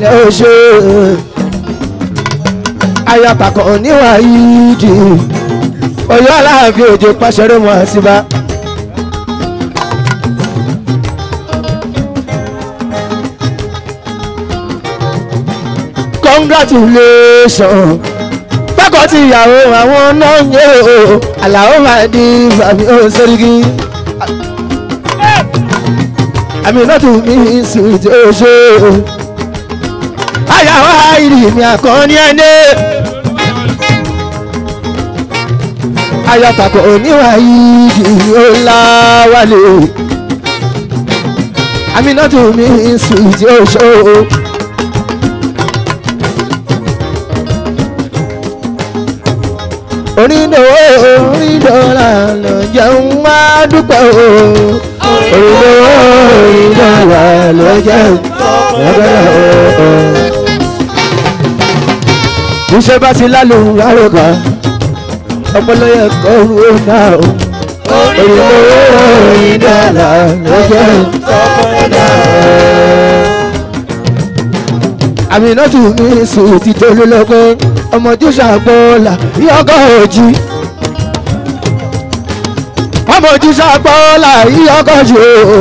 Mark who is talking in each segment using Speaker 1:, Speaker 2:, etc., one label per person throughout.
Speaker 1: pẹ̀lẹ́ ó ṣe ayatakọ̀ níwà yìí dì ọ̀yọ́ aláàfin òjò pàṣẹrẹ mọ́ àṣìbá. congratulations pákọ̀ tí ìyàwó àwọn náà ń yé o àlàó máa di fàmí ó sẹ́ríkì. àmì náà tún mí sùn tí ó ṣe o. àyàwó àìrí mi àkànní ẹni. ayọ̀tàkọ̀ oníwà yìí ó láwálé. àmì náà tún mí sùn tí ó ṣe o. onídòwò onídọ́là lọ jẹun wá dúpẹ́ o. onídòwò onídọ́là lọ jẹun lọ́gbẹ́ o. iṣẹ́ bá ti lálùú lárúkà ọpọlọ yẹ kọ́ ọ́ náà o. onídòwò onídọ́là lọ jẹun lọ́gbẹ́ o. àmì náà tún mí sùn ti tó lọ́gbẹ́ ọmọ tí ṣàgbọ́ọ̀là yọkọ̀ òjì ọmọ tí ṣàgbọ́ọ̀là yọkọ̀ òjì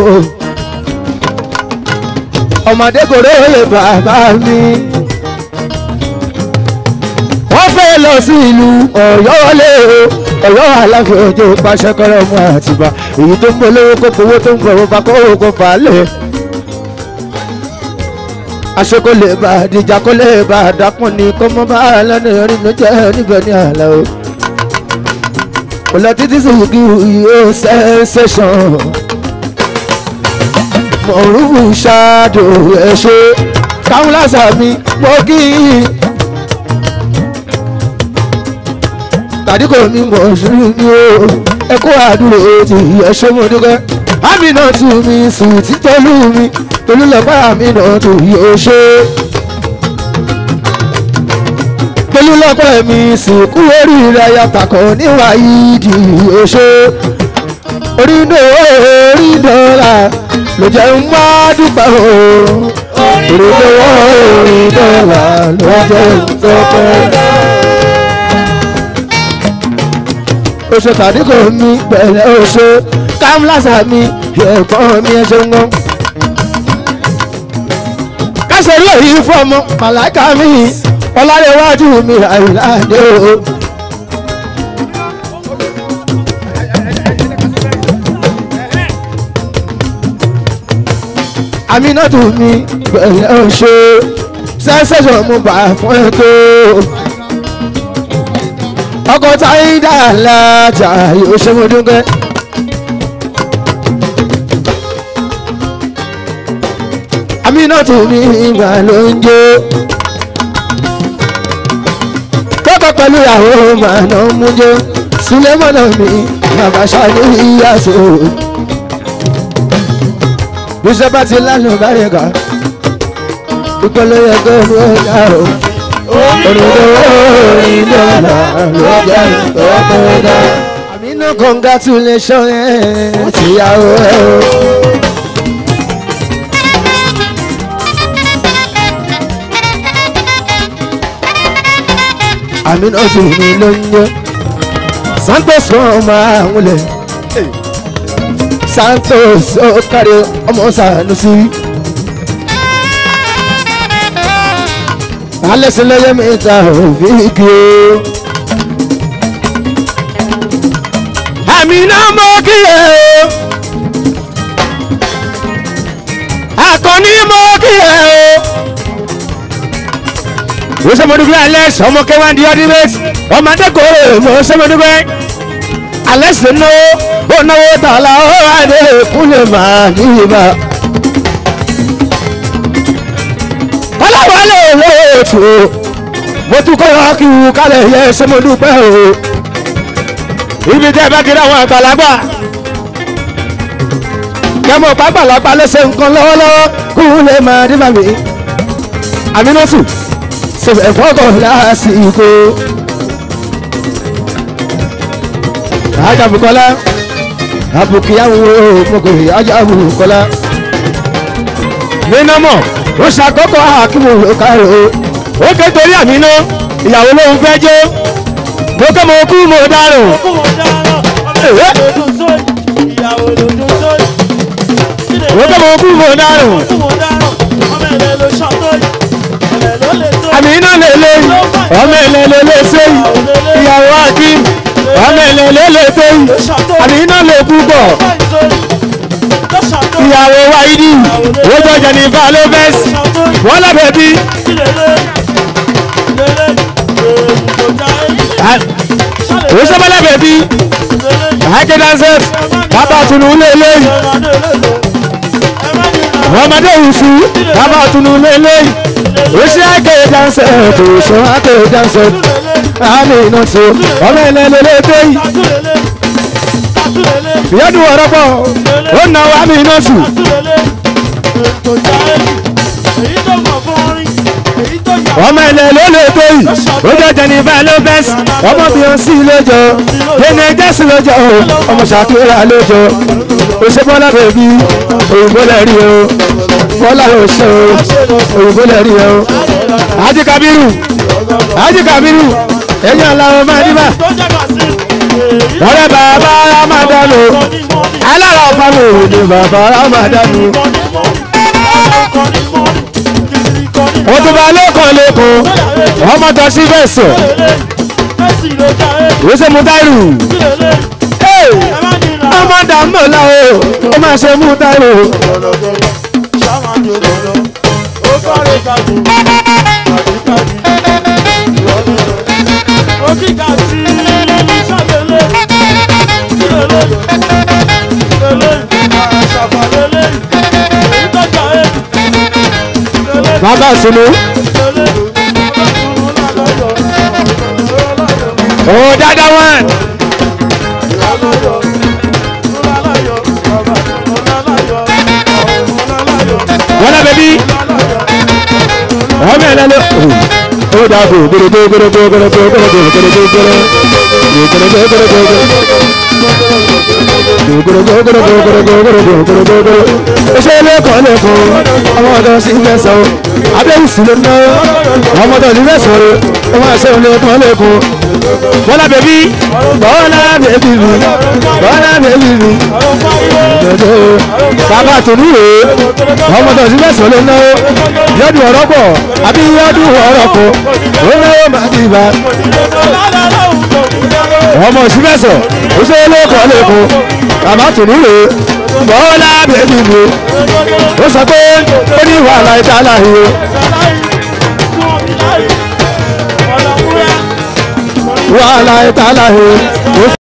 Speaker 1: ọmọdé kò róye bàbá mi wọ́n fẹ́ lọ sí ìlú ọ̀yọ́ lé o ọ̀yọ́ aláfẹ́ òjò pàṣẹ kọ́rọ́ ọmọ àtìbá èyí tó ń polówó kó powó tó ń gbọ̀wọ́ bá kó kó fà á lẹ̀ aṣọ kò lè bá àdìjà kò lè bá àdàkùn ní kó mọ́ bá lẹ́nu rìn ló jẹ́ níbẹ̀ ní àlẹ́ o. kò lọ títí sùkú yóò sẹ́sẹ̀sán. mọ̀rúfù ṣáàdù ẹ̀ ṣe káwọn lásà mi mọ́ kí n. tàbí kò ní mọ̀ ṣùgbọ́n ní o ẹ kó àdúrà ti ẹ ṣe mọ́ dúpẹ́. àmì náà tù mí sùn títọ́lú mi tolúlọ́pàá mi náà tó yóò ṣe. tolúlọ́pàá mi sìnkú oríire ayatakọ̀ níwà ìdí yóò ṣe. oríndò oríndọ́là ló jẹ́ ń wá dúpẹ́ o. oríndò oríndọ́là ló jẹ́ ń tọ́pẹ́. oṣù tàbí kò ní pẹ̀lẹ́ oṣù kámlásà mi ẹ̀gbọ́n mi ẹ̀ ṣe ń gbọ́n ṣe lóyún fọmọ màláìka mi ọlárẹ̀wájú mi àìláde o. aminatu mi pẹ̀lẹ́ ọ̀ṣẹ́ sẹ́sẹ̀sọ̀ mo bà fún ẹ tó. ọkọ̀ táyé dàlá jà yóò ṣe mo dúpẹ́. aminatu mi ìgbà ló ń jó kọ́kọ́ pẹ̀lú ìyàwó màánà mú jó sulemọ́nà mi bàbá ṣáájú ìyàsó bíṣẹ́ bá ti lánàá báyìí ká ìpele ẹgbẹ́ ló dá o olùdó ìdọ́là ló jẹ́ ìtọ́pẹ́ dá. àmínú congratulation ẹ̀ tìyàwó ẹ̀ o. àmínú sì ní ló ń yẹ santos wọn máa ń wọlé santos ó kárí ọmọ sànúsí. alẹ́sìnlẹ́yẹ mẹ́ta òfin kí o. àmínú mọ́ kí ẹ o. akọni mọ́ kí ẹ o mo sọ mọdúgbẹ alex ọmọ kẹwàá di ọdún méjì ọmọdé kò mo sọ mọdúgbẹ alex náwó ó náwó tààlà ó àdé kúlẹ̀ máa ní ibà. kọ́láwọlé lóòtù mo tún kọ́ ọ́ kí wù kálẹ̀ yẹ ṣé mo dúpẹ́ o ibi tẹ́ ẹ bá kiri àwọn àgbàlagbà kẹmọ pàgbàlagbà lẹ́sẹ̀ nǹkan lọ́wọ́lọ́wọ́ kúlẹ̀ máa dé bàmí àmínọ́sù sọfẹ fọkọ lásìkò. ajá bukola abukiyawo moko ajá bukola. nínàmọ̀ ó ṣàkọ́kọ́ àkíwò ló kárò ó ké torí àmì náà ìyàwó lòun fẹ́ jó mo kẹ́ mo kú mo dárò mo kẹ́ mo kú mo dárò àmì náà lè lé ọmọ ẹ̀lẹ́ lè lè ṣe ìyàwó àkí ọmọ ẹ̀lẹ́ lè lè tó àmì náà lè kú bọ̀ ìyàwó wáyídì ó jọ jẹnifà lópez wọn lábẹ́ bí ó sábà lábẹ́ bí àáké dancers bàbá tunu lélẹ́yìn ọmọdé òṣù bàbá tunu lélẹ́yìn ó ṣe àáké dancers tó ṣe àáké dancers àmì iná tó ọmọ ẹ̀lẹ́ lélẹ́ tó yìí ìyẹ́dùn ọ̀rọ̀ pọ̀ ó nà wá àmì iná tù ọmọ ẹ̀lẹ́ ló lè tó yìí ó jẹ́ jẹnifà lópez ọmọ bíọ́nsì lójó yẹnì jẹ́sì lójó ọmọ ṣàkíyà lójó òṣè bọ́lá bèbí òyìnbó lè rí o bọ́lá òṣè o òyìnbó lè rí o ájí kabiru ájí kabiru ẹ̀yìn aláwọ̀ máa níbà ọ̀rẹ́ bàbá ramadanu alára ọ̀fàmù ni bàbá ramadanu òtúbà lẹ́kọ̀ọ́ lẹ́kọ̀ọ́ ọmọ tó sí fẹ̀sọ̀ ìwéṣẹ́ mutairu ọmọ dàmọ́lá o ó máa ṣe mutairu bàbá sunu ó dáadáa wọn wọn náà bẹbí ọmọ ẹ̀ lẹ́nu ó dàgbò gbèrègbè gbèrègbè gbèrègbè gbèrègbè gbèrègbè gbèrègbè ṣe lẹ́kọ̀ọ́ lẹ́kọ̀ọ́ ọmọ ọ̀dọ́ sí mẹ́sàn-án abẹ́rù sí ló ná ọmọ ọ̀dọ́ sí mẹ́sàn-án ọmọ àṣẹ lẹ́kọ̀ọ́ lẹ́kọ̀ọ́ bọ́lá bèbí bọ́lá bèbí mi bọ́lá bèbí mi bàbá tòun rè é ọmọ ọ̀dọ́ sí mẹ́sàn-án ló ná yọdún ọ̀rọ̀ pọ̀ àbí yọdún ọ̀rọ̀ pọ̀ ó náwó máa ti bá ọmọ òsínmẹ́sàn ó ṣe lẹ́kọ̀ọ́ lẹ́kọ̀ọ́ bàbá tòun rè é bọ́lá bèbí mi ó sọ pé ó ní wàhálà ìtàlá yìí wàhálà ìtàlá yìí.